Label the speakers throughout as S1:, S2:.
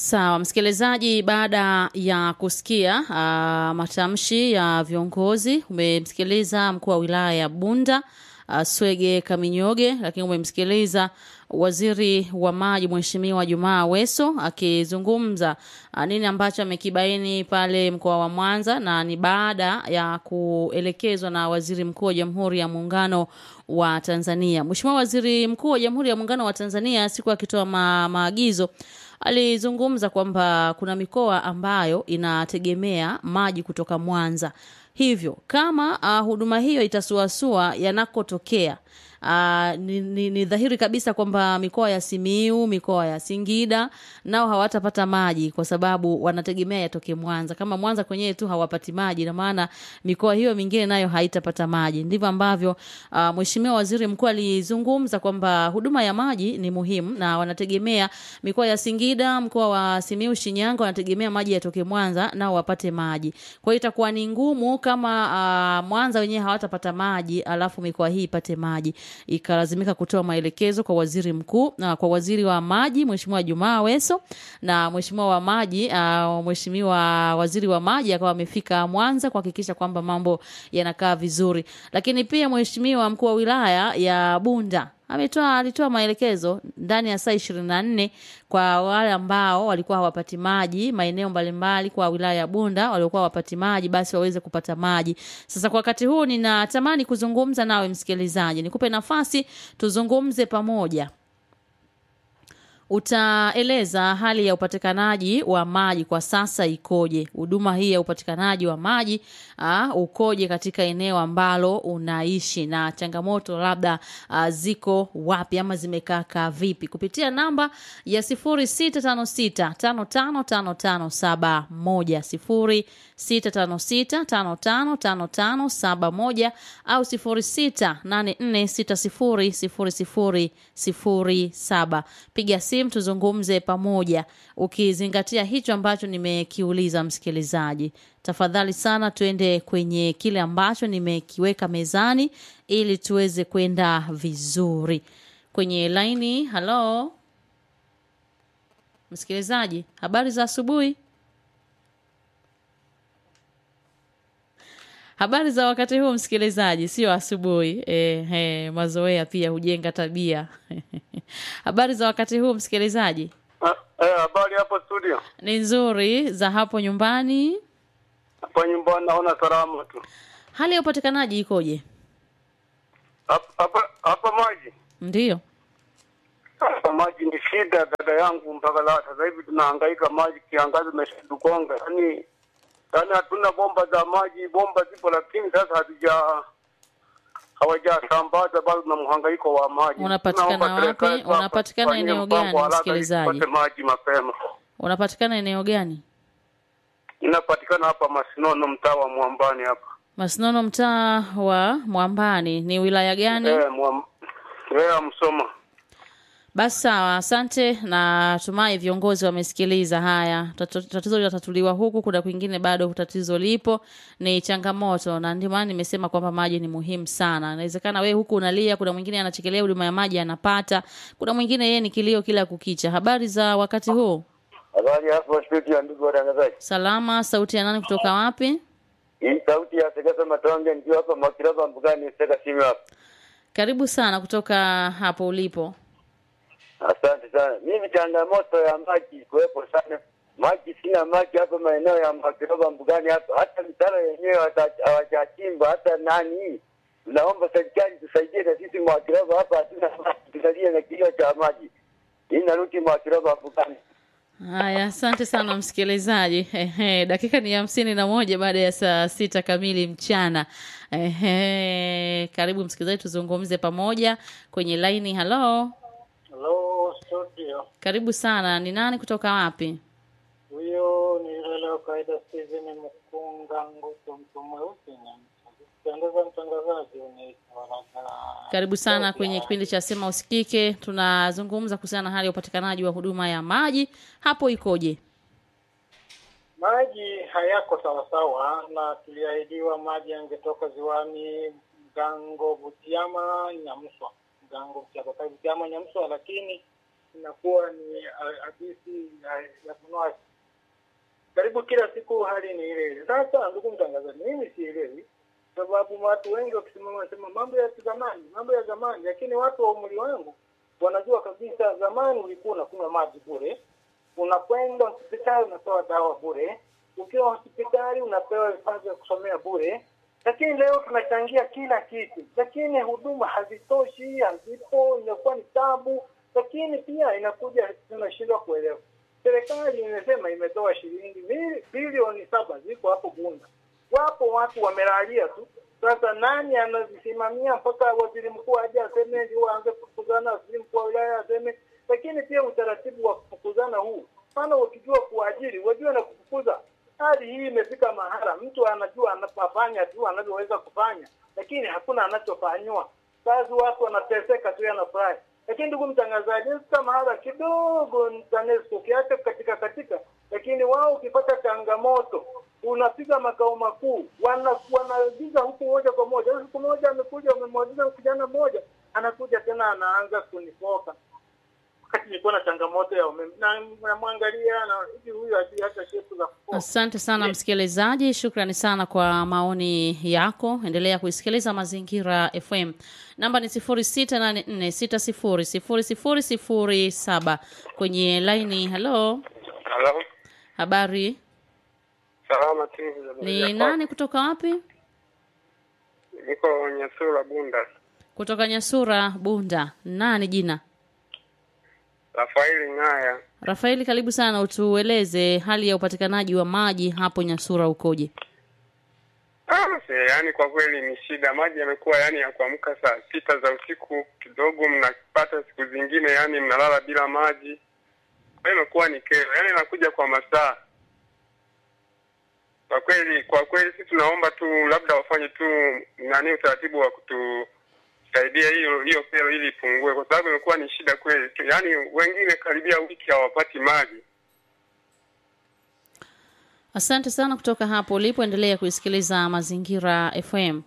S1: Sawa msikilizaji, baada ya kusikia uh, matamshi ya viongozi, umemsikiliza mkuu wa wilaya ya Bunda uh, Swege Kaminyoge, lakini umemsikiliza waziri wa maji Mheshimiwa Jumaa Aweso akizungumza uh, nini ambacho amekibaini pale mkoa wa Mwanza, na ni baada ya kuelekezwa na waziri mkuu wa Jamhuri ya Muungano wa Tanzania. Mheshimiwa Waziri Mkuu wa Jamhuri ya Muungano wa Tanzania siku akitoa ma maagizo alizungumza kwamba kuna mikoa ambayo inategemea maji kutoka Mwanza. Hivyo kama uh, huduma hiyo itasuasua yanakotokea Uh, ni, ni, ni dhahiri kabisa kwamba mikoa ya Simiu, mikoa ya Singida nao hawatapata maji kwa sababu wanategemea yatoke Mwanza. Kama Mwanza kwenyewe tu hawapati maji, na maana mikoa hiyo mingine nayo haitapata maji. Ndivyo ambavyo uh, Mheshimiwa Waziri Mkuu alizungumza kwamba huduma ya maji ni muhimu na wanategemea mikoa ya Singida, mkoa wa Simiu, Shinyanga wanategemea maji yatoke Mwanza nao wapate maji. Kwa hiyo itakuwa ni ngumu kama uh, Mwanza wenyewe hawatapata maji alafu mikoa hii ipate maji ikalazimika kutoa maelekezo kwa waziri mkuu na kwa waziri wa maji Mheshimiwa Jumaa Aweso na mheshimiwa wa maji uh, mheshimiwa waziri wa maji akawa amefika Mwanza kuhakikisha kwamba mambo yanakaa vizuri, lakini pia mheshimiwa mkuu wa wilaya ya Bunda ametoa alitoa maelekezo ndani ya saa ishirini na nne kwa wale ambao walikuwa hawapati maji maeneo mbalimbali kwa wilaya ya Bunda waliokuwa hawapati maji basi waweze kupata maji. Sasa kwa wakati huu ninatamani kuzungumza nawe msikilizaji, nikupe nafasi tuzungumze pamoja. Utaeleza hali ya upatikanaji wa maji kwa sasa ikoje? Huduma hii ya upatikanaji wa maji aa, ukoje katika eneo ambalo unaishi, na changamoto labda aa, ziko wapi ama zimekaa vipi? Kupitia namba ya sifuri sita tano sita tano tano tano tano saba moja sifuri sita tano sita tano tano tano tano saba moja au sifuri sita nane nne sita sifuri sifuri sifuri sifuri saba. Piga simu tuzungumze pamoja, ukizingatia hicho ambacho nimekiuliza msikilizaji. Tafadhali sana, tuende kwenye kile ambacho nimekiweka mezani ili tuweze kwenda vizuri kwenye laini. Halo msikilizaji, habari za asubuhi. Habari za wakati huu msikilizaji, sio asubuhi. E, e, mazoea pia hujenga tabia. Habari za wakati huu msikilizaji?
S2: Eh, habari hapo studio.
S1: Ni nzuri. Za hapo nyumbani?
S2: Hapa nyumbani naona salama tu.
S1: Hali ya upatikanaji ikoje?
S2: Hapa hapa hapa maji.
S1: Ndiyo.
S2: Hapa maji ni shida dada yangu, mpaka la sasa hivi tunahangaika maji, kiangazi imeshatukonga. Yaani yaani hatuna bomba za maji, bomba zipo lakini sasa hazija hawajasambaza bado na mhangaiko wa maji.
S1: Unapatikana
S2: Tunaomba
S1: wapi?
S2: serikali tuwapa-
S1: Unapatikana
S2: tufanyie
S1: eneo
S2: mpango
S1: gani,
S2: haraka ili
S1: msikilizaji?
S2: tupate maji mapema.
S1: Unapatikana eneo gani?
S2: Inapatikana hapa Masinono, mtaa wa Mwambani hapa.
S1: Masinono, mtaa wa Mwambani. Ni wilaya gani?
S2: Eh, mwam... eh, Msoma.
S1: Basi sawa, asante. Na tumai viongozi wamesikiliza haya. Tato- Tatizo linatatuliwa huku, kuna kwingine bado tatizo lipo, ni changamoto, na ndio maana nimesema kwamba maji ni muhimu sana. Inawezekana wewe huku unalia, kuna mwingine anachekelea huduma ya maji anapata, kuna mwingine yeye ni kilio kila kukicha. Habari za wakati huu?
S3: Habari hapo studio, ndugu watangazaji.
S1: Salama. Sauti ya nani kutoka wapi?
S3: Hii sauti ya Segesa Matonge nikiwa hapa Makiraba Mbugani Sega simu hapa.
S1: Karibu sana kutoka hapo ulipo.
S3: Asante sana. Mimi changamoto ya maji kuwepo sana. Maji sina maji hapa maeneo ya Makiraba Mbugani hapa. Hata mitaro yenyewe hata- hawajachimba hata nani. Naomba serikali tusaidie na sisi Makiraba hapa hatuna maji. Tusaidie na kilio cha maji. Hii narudi Makiraba Mbugani.
S1: Haya, asante sana msikilizaji. Ehe, dakika ni hamsini na moja baada ya saa sita kamili mchana. Ehe, karibu msikilizaji, tuzungumze pamoja kwenye laini. Halo,
S4: Hello studio,
S1: karibu sana. Ni nani kutoka wapi?
S4: huyo ni yule wa kawaida Steven Mkunga Nguto, mtu mweusi na pendeza mtangazaji unaitwa Raga.
S1: Karibu sana kwenye kipindi cha Sema Usikike. Tunazungumza kuhusiana na hali ya upatikanaji wa huduma ya maji hapo ikoje?
S4: Maji hayako sawasawa, na tuliahidiwa maji yangetoka ziwani Mgango, Butiama, Nyamswa, Mgango, Butiama, Butiama, Nyamswa, lakini inakuwa ni ah, hadithi ya, ya kunwasi. Karibu kila siku hali ni ile ile. Sasa ndugu mtangazaji, mimi sielewi sababu watu wengi wakisimama wanasema mambo ya zamani, mambo ya zamani, lakini watu wa umri wangu wanajua kabisa zamani ulikuwa unakunywa maji bure, unakwenda hospitali unapewa dawa bure, ukiwa hospitali unapewa vifaa vya kusomea bure, lakini leo tunachangia kila kitu, lakini huduma hazitoshi, hazipo, inakuwa ni tabu, lakini pia inakuja tunashindwa kuelewa. Serikali imesema imetoa shilingi bili- bilioni saba ziko hapo Bunda, wapo watu wamelalia tu. Sasa nani anazisimamia mpaka waziri mkuu aje aseme ndio aanze kufukuzana, waziri mkuu wa wilaya aseme? Lakini pia utaratibu wa kufukuzana huu, maana ukijua kuajiri wajua na kufukuza. Hali hii imefika mahala mtu anajua anafanya tu anavyoweza kufanya, lakini hakuna anachofanywa. Sasa watu wanateseka tu, yanafurahi. Lakini ndugu mtangazaji, sasa mahala kidogo ni TANESCO ukiacha katika katika, lakini wao ukipata changamoto unapiga makao makuu, wana wanaagiza huku moja kwa moja. Siku moja amekuja, wamemwagiza kijana mmoja, anakuja tena anaanza kunifoka wakati nilikuwa na changamoto ya umeme, na namwangalia na hivi, huyu hajui hata shepu za kufoka.
S1: Asante sana msikilizaji, shukrani sana kwa maoni yako. Endelea kuisikiliza Mazingira FM. Namba ni sifuri sita nane nne sita sifuri sifuri sifuri sifuri saba kwenye laini. Halo,
S2: Halo,
S1: habari,
S2: salama tu.
S1: ni nani kutoka wapi?
S2: Niko Nyasura Bunda.
S1: Kutoka Nyasura, Bunda. Nani jina?
S2: Rafaeli Ng'aya.
S1: Rafaeli, karibu sana, utueleze hali ya upatikanaji wa maji hapo Nyasura ukoje?
S2: Ah, se, yani kwa kweli ni shida. Maji yamekuwa yani ya kuamka saa sita za usiku kidogo mnapata, siku zingine yani mnalala bila maji. Kwa hiyo imekuwa ni kero, yani inakuja kwa masaa. Kwa kweli, kwa kweli sisi tunaomba tu labda wafanye tu nani utaratibu wa kutusaidia hiyo hiyo kero ili ipungue, kwa sababu imekuwa ni shida kweli. Yani wengine karibia wiki hawapati maji.
S1: Asante sana kutoka hapo ulipoendelea kuisikiliza Mazingira FM.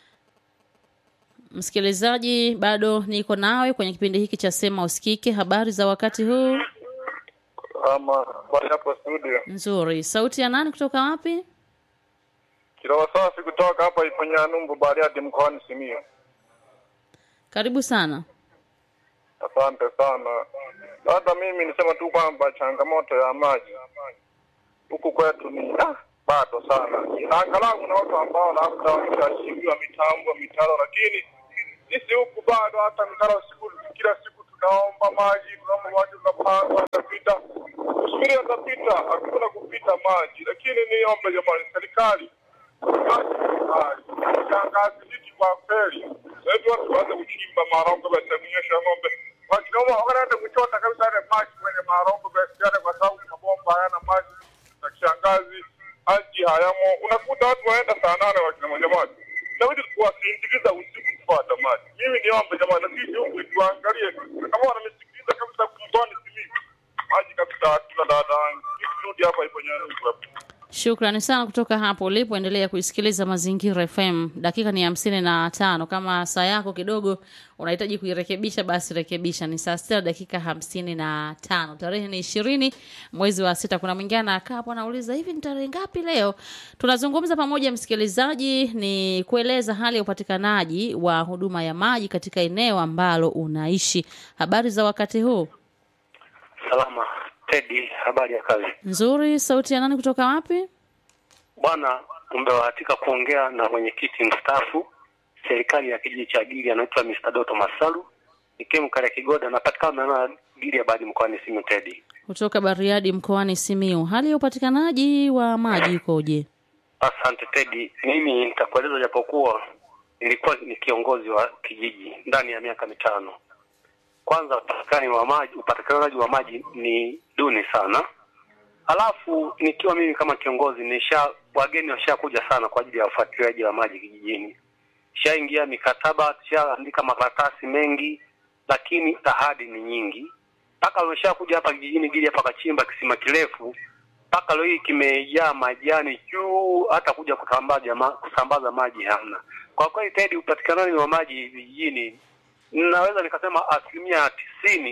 S1: Msikilizaji, bado niko nawe kwenye kipindi hiki cha Sema Usikike. Habari za wakati huu?
S5: ama bali hapo studio
S1: Nzuri. Sauti ya nani kutoka wapi?
S5: kiroa safi kutoka hapa Iponya Numbu Bariadi mkoani Simiyu.
S1: Karibu sana.
S5: Asante sana. Labda mimi nisema tu kwamba changamoto ya maji huku kwetu ni ah, bado sana. Na angalau kuna watu ambao labda wameshashimbiwa mitambo mitaro, lakini sisi huku bado hata mitaro siku kila siku tunaomba maji, tunaomba maji, tunapanga tutapita, kusubiri atapita, hakuna kupita maji. Lakini niombe jamani, serikali kiangazi hiki kwa kweli, sasa hivi watu waanze kuchimba marongo basi kunyesha ng'ombe wakinoma wanaenda kuchota kabisa yale maji kwenye marongo basi yale, kwa sababu mabomba hayana maji na kiangazi maji hayamo. Unakuta watu wanaenda saa nane wakinoma, jamani, inabidi kuwasindikiza usiku kupata maji. Mimi niombe jamani, na sisi huku tuangalie kama wananisikiliza kabisa mkoani Simiyu, maji kabisa hatuna dada wangu. Mimi turudi hapa ipo Nyanza hapa.
S1: Shukrani sana kutoka hapo ulipoendelea kuisikiliza Mazingira FM. Dakika ni hamsini na tano. Kama saa yako kidogo unahitaji kuirekebisha, basi rekebisha. Ni saa sita dakika hamsini na tano. Tarehe ni ishirini mwezi wa sita. Kuna mwingine anakaa hapo anauliza hivi ni tarehe ngapi leo? Tunazungumza pamoja, msikilizaji, ni kueleza hali ya upatikanaji wa huduma ya maji katika eneo ambalo unaishi. Habari za wakati huu?
S6: Salama Tedi, habari ya kazi
S1: Nzuri. Sauti ya nani kutoka wapi?
S6: bwana. Umebahatika kuongea na mwenyekiti mstaafu serikali ya kijiji cha Gili, anaitwa Mr. Doto Masalu, nikiwa Karea Kigoda, anapatikana na Gili ya Badi mkoani Simiyu. Tedi,
S1: kutoka Bariadi mkoani Simiyu. Hali ya upatikanaji wa maji ikoje?
S6: asante Tedi. Mimi nitakueleza japokuwa nilikuwa ni kiongozi wa kijiji ndani ya miaka mitano. Kwanza upatikanaji wa maji, upatikanaji wa maji ni duni sana. Halafu nikiwa mimi kama kiongozi nisha wageni washakuja sana kwa ajili ya ufuatiliaji wa maji kijijini. Shaingia mikataba, tushaandika makaratasi mengi, lakini ahadi ni nyingi. Mpaka wameshakuja hapa kijijini Gili hapa kachimba kisima kirefu, mpaka leo hii kimejaa majani juu, hata kuja kusambaza ma, kusambaza maji hamna. Kwa kweli Tedi, upatikanaji wa maji vijijini naweza nikasema asilimia tisini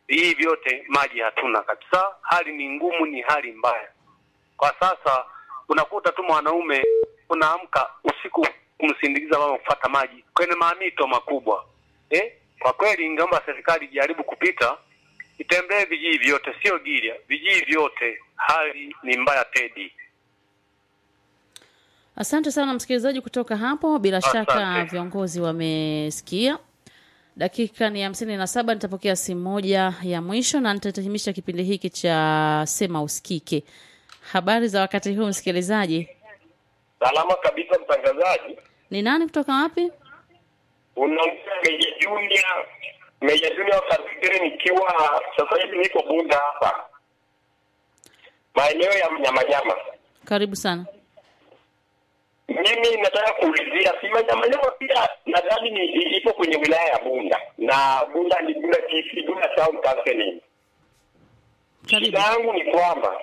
S6: hii vyote maji hatuna kabisa. Hali ni ngumu, ni hali mbaya kwa sasa. Unakuta tu mwanaume unaamka usiku kumsindikiza mama kufuata maji kwenye mamito makubwa eh? Kwa kweli ingeomba serikali ijaribu kupita itembee vijiji vyote, sio Gilia, vijiji vyote. Hali ni mbaya Tedi.
S1: Asante sana msikilizaji kutoka hapo. Bila
S6: Asante.
S1: shaka viongozi wamesikia. Dakika ni hamsini na saba. Nitapokea simu moja ya mwisho na nitahitimisha kipindi hiki cha Sema Usikike. Habari za wakati huu msikilizaji,
S7: Salama kabisa mtangazaji.
S1: ni nani kutoka wapi?
S7: Unaongea Meja Junior, Meja Junior Kafikiri, nikiwa sasa hivi niko Bunda hapa maeneo ya Mnyamanyama.
S1: Karibu sana.
S7: Mimi nataka kuulizia si Manyamanyama pia nadhani ni i- ipo kwenye wilaya ya Bunda na Bunda ni Bunda TC, Bunda Town Council.
S1: Karibu.
S7: Shida yangu ni kwamba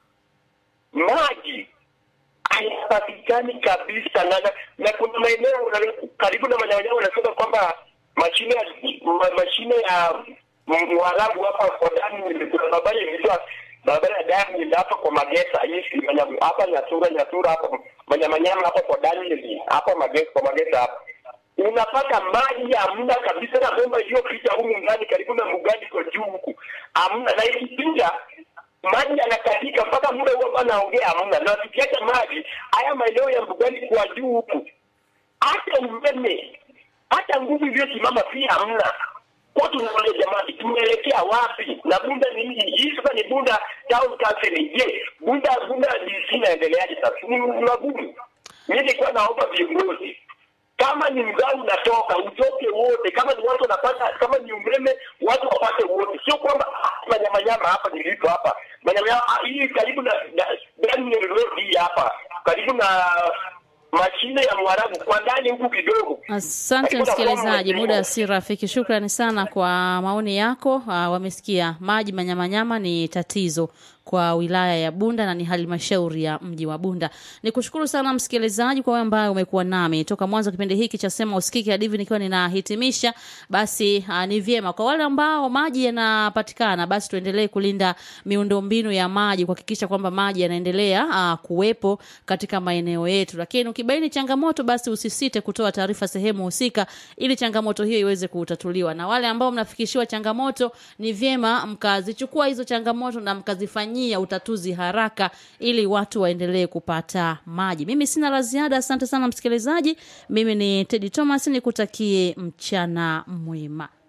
S7: maji hayapatikani kabisa, na, na, na kuna maeneo na- karibu na Manyamanyama wanasema kwamba mashine ya ma, mashine ya M- Mwarabu hapa kwa ndani, kuna barabara inaitwa barabara ya Diamond hapa kwa Magesa hii Manyama- hapa Nyasura Nyasura hapa Manyamanyama hapa kwa Daniel hapa Magesa kwa Magesa hapa unapata maji hamna kabisa, na bomba iliyopita humu ndani karibu na Mugandi kwa juu huku hamna, na ikipinda maji yanakatika mpaka muda huo ambao naongea hamna, na tukiacha maji haya maeneo ya Mugandi kwa juu huku hata umeme hata nguvu iliyosimama pia hamna. Kwa tunaole jamani, tumeelekea wapi? Na Bunda ni nini? Hii sasa ni Bunda Town Council. Je, Bunda Bunda DC inaendeleaje sasa? Ni ni magumu. Mimi nilikuwa naomba viongozi kama ni mgao unatoka utoke wote, kama ni watu wanapata, kama ni umeme watu wapate wote, sio kwamba ah, manyamanyama hapa nilipo hapa manyamanyama ah, hii karibu na na- Daniel Road hii hapa karibu na mashine ya Mwarabu kwa ndani huku kidogo.
S1: Asante
S7: Lakini
S1: msikilizaji,
S7: unafahamu-
S1: muda si rafiki. Shukrani sana kwa maoni yako. Uh, wamesikia maji manyamanyama ni tatizo kwa wilaya ya Bunda na ni halmashauri ya mji wa Bunda. Nikushukuru sana msikilizaji kwa wewe ambaye umekuwa nami toka mwanzo wa kipindi hiki cha Sema Usikike hadi hivi nikiwa ninahitimisha. Basi uh, ni vyema kwa wale ambao maji yanapatikana, basi tuendelee kulinda miundombinu ya maji, kuhakikisha kwamba maji yanaendelea uh, kuwepo katika maeneo yetu. Lakini ukibaini changamoto, basi usisite kutoa taarifa sehemu husika, ili changamoto hiyo iweze kutatuliwa. Na wale ambao mnafikishiwa changamoto, ni vyema mkazichukua hizo changamoto na mkazifanyia utatuzi haraka, ili watu waendelee kupata maji. Mimi sina la ziada. Asante sana msikilizaji. Mimi ni Teddy Thomas, nikutakie mchana mwema.